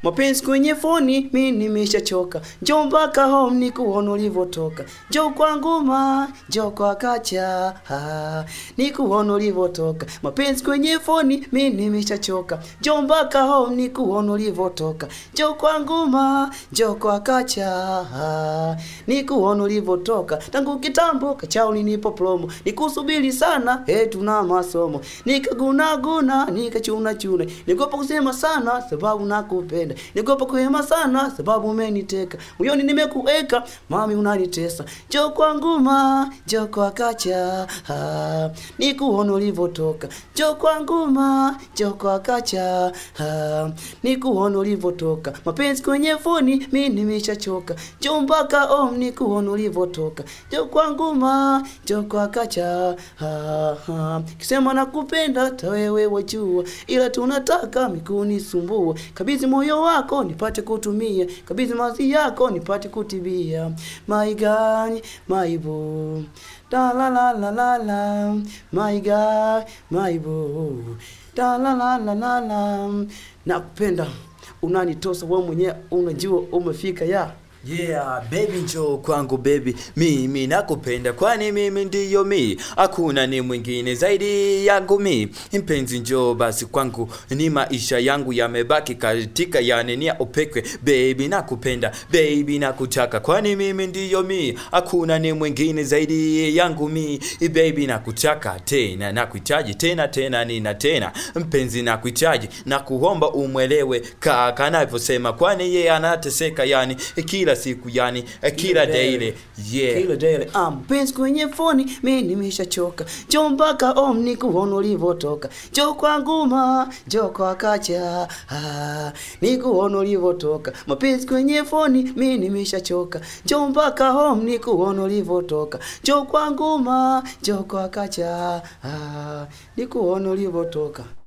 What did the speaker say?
Mapenzi kwenye foni mi nimeshachoka, njoo mpaka home ni kuona ulivyotoka, njoo kwangu ma, njoo kwa kacha ah, ni kuona ulivyotoka. Mapenzi kwenye foni mi nimeshachoka, njoo mpaka home ni kuona ulivyotoka, njoo kwangu ma, njoo kwa kacha ah, ni kuona ulivyotoka. Tangu kitambo kachao nipo promo, nikusubiri sana eh, tuna masomo, nikagunaguna nikachuna chuna, nikopa kusema sana sababu nakupenda nikopa kuhema sana sababu umeniteka moyoni nimekuweka mami unanitesa njoo kwangu ma njoo kwa kacha ah, nikuona ulivyotoka njoo kwangu ma njoo kwa kacha ah, nikuona ulivyotoka mapenzi kwenye foni mi nimeshachoka njoo mpaka om nikuona ulivyotoka njoo kwangu ma njoo kwa kacha ah, ah. kisema nakupenda hata wewe wajua ila tunataka mikunisumbua kabidhi moyo wako nipate kutumia kabidhi mazi yako nipate kutibia my God, my boo da la la la la la my God, my boo da la la la la la nakupenda unanitosa wewe mwenyewe unajua umefika ya Yeah, baby njoo kwangu baby, mimi nakupenda kwani mimi ndiyo mi, hakuna ni mwingine zaidi yangu mi. Mpenzi njoo basi kwangu, ni maisha yangu yamebaki katika yanenia upekwe. Baby nakupenda, baby nakutaka kwani mimi ndiyo mi, hakuna ni mwingine zaidi yangu mi. Baby nakutaka tena, nakuhitaji tena tena nina tena. Mpenzi nakuhitaji, nakuomba umwelewe kaka anavyosema, kwani yeye anateseka yani kila siku yani kila daily yeah. kila daily ah, mpenzi kwenye foni mi nimeshachoka njoo mpaka om ni kuona ulivyotoka njoo kwangu ma njoo kwa kacha ah, ni kuona ulivyotoka mapenzi kwenye foni mi nimeshachoka njoo mpaka home ni kuona ulivyotoka njoo kwangu ma njoo kwa kacha ah, ni kuona ulivyotoka